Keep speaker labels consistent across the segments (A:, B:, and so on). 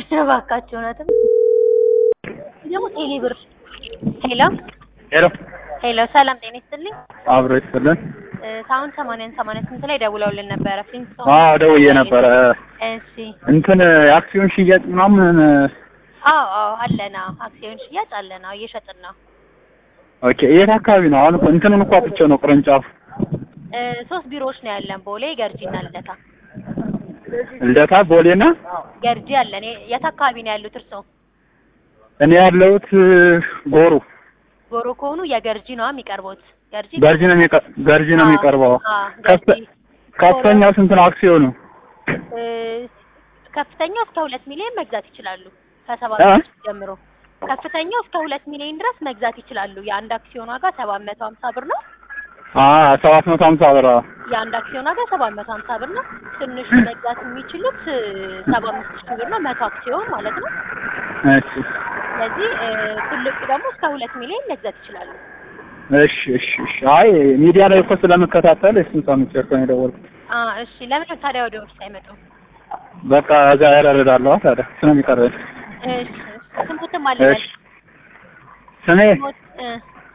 A: እባካችሁ እውነትም ደግሞ ቴሌ ብር ሄሎ
B: ሄሎ
A: ሄሎ ሰላም ጤና ይስጥልኝ
B: አብሮ ይስጥልን።
A: እ ሳሁን ሰማንያን ሰማንያ ስምንት ላይ ደውለውልን ነበረ ፍሊንስቶን
B: አዎ ደውዬ ነበረ።
A: እሺ
B: እንትን የአክሲዮን ሽያጭ ምናምን
A: አዎ አዎ አለና አክሲዮን ሽያጭ አለና እየሸጥን ነው
B: ኦኬ። የት አካባቢ ነው? አሁን እኮ እንትኑን እኮ አጥቼው ነው ቅርንጫፍ
A: እ ሶስት ቢሮዎች ነው ያለን ቦሌ ገርጂና ልደታ
B: ልደታ፣ ቦሌና
A: ገርጂ አለን የ- የት አካባቢ ነው ያሉት እርስዎ
B: እኔ ያለሁት ጎሩ
A: ጎሮ ከሆኑ የገርጂ ነው የሚቀርቡት ገርጂ
B: ገርጂ ነው የሚቀ- ገርጂ ነው
A: አዎ፣
B: የሚቀርበው።
A: አዎ፣
B: ከፍተ-
A: ገርጂ
B: ከፍተኛው ስንት ነው አክሲዮኑ?
A: እ ከፍተኛው እስከ ሁለት ሚሊዮን መግዛት ይችላሉ ከሰባት
B: እ?
A: ሺህ ጀምሮ ከፍተኛው እስከ ሁለት ሚሊዮን ድረስ መግዛት ይችላሉ የአንድ አክሲዮን ዋጋ ሰባት መቶ ሀምሳ ብር ነው
B: አ ሰባት መቶ ሀምሳ ብር አዎ።
A: የአንድ አክሲዮን ዋጋ ሰባት መቶ ሀምሳ ብር ነው ትንሹ መግዛት የሚችሉት ሰባ አምስት ሺህ ብር ነው መቶ አክሲዮን ማለት ነው
B: እሺ
A: ስለዚህ እ ትልቁ ደግሞ እስከ ሁለት ሚሊዮን መግዛት ይችላሉ
B: እሺ እሺ እሺ። አይ ሚዲያ ላይ እኮ ስለምከታተል እሱን ሰምቼ እኮ ነው የደወልኩት።
A: አ እሺ ለምን ታዲያ ወደ ኦፊስ አይመጡም
B: በቃ እዛ ያረዳለሁ ታዲያ እሱ ነው የሚቀርበኝ።
A: እሺ ስንቱትም አለ
B: እሺ ስሜ
A: ሞት እ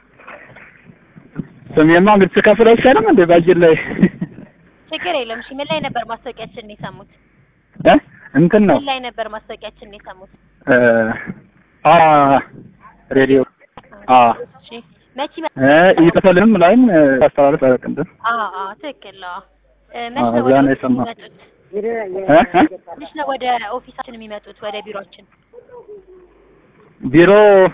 B: ስሜማ እንግዲህ ስከፍል አይሻልም እንዴ ባጅል ላይ
A: ችግር የለም እሺ ምን ላይ ነበር ማስታወቂያችን ነው የሰሙት
B: እ እንትን ነው
A: ምን ላይ ነበር ማስታወቂያችን ነው የሰሙት
B: እ አ ሬዲዮ አ
A: እሺ መቼ መ-
B: እ ይተፈልም ላይም ታስተላልፍ አረቅንደ
A: አ አ ትክክል ነው እ መች
B: አዎ፣
A: ነው
B: እዛ
A: ወደ
B: ነው
A: ኦፊስ
B: የሰማሁት።
A: የሚመጡት
B: እ እ
A: መች ነው ወደ ኦፊሳችን የሚመጡት ወደ ቢሮአችን
B: ቢሮ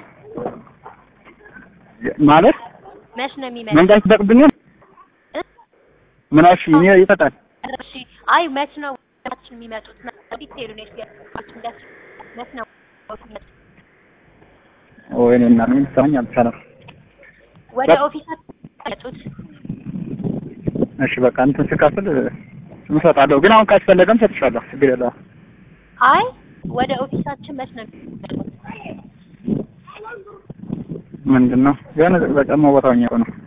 B: ማለት
A: መች ነው የሚመጡት
B: መንጋት ይጠቅብኛል
A: እ?
B: ምናሽ እኔ ይፈጣል
A: እሺ አይ መች ነው ወደ ኦፊሳችን የሚመጡት ዲቴይሉ ነው ያስገባችሁ እንዳስ መች ነው የሚመጡት?
B: ወይኔ እና ምን ሰማኝ አልቻለም።
A: ወደ
B: በ-
A: ኦፊሳችን የሚመጡት
B: እሺ በቃ እንትን ስከፍል እሰጣለሁ፣ ግን አሁን ካስፈለገም ሰጥሻለሁ። ችግር የለውም።
A: አይ ወደ ኦፊሳችን መች ነው የሚመጡት
B: ምንድን ነው የሆነ በጫማ ቦታው ነው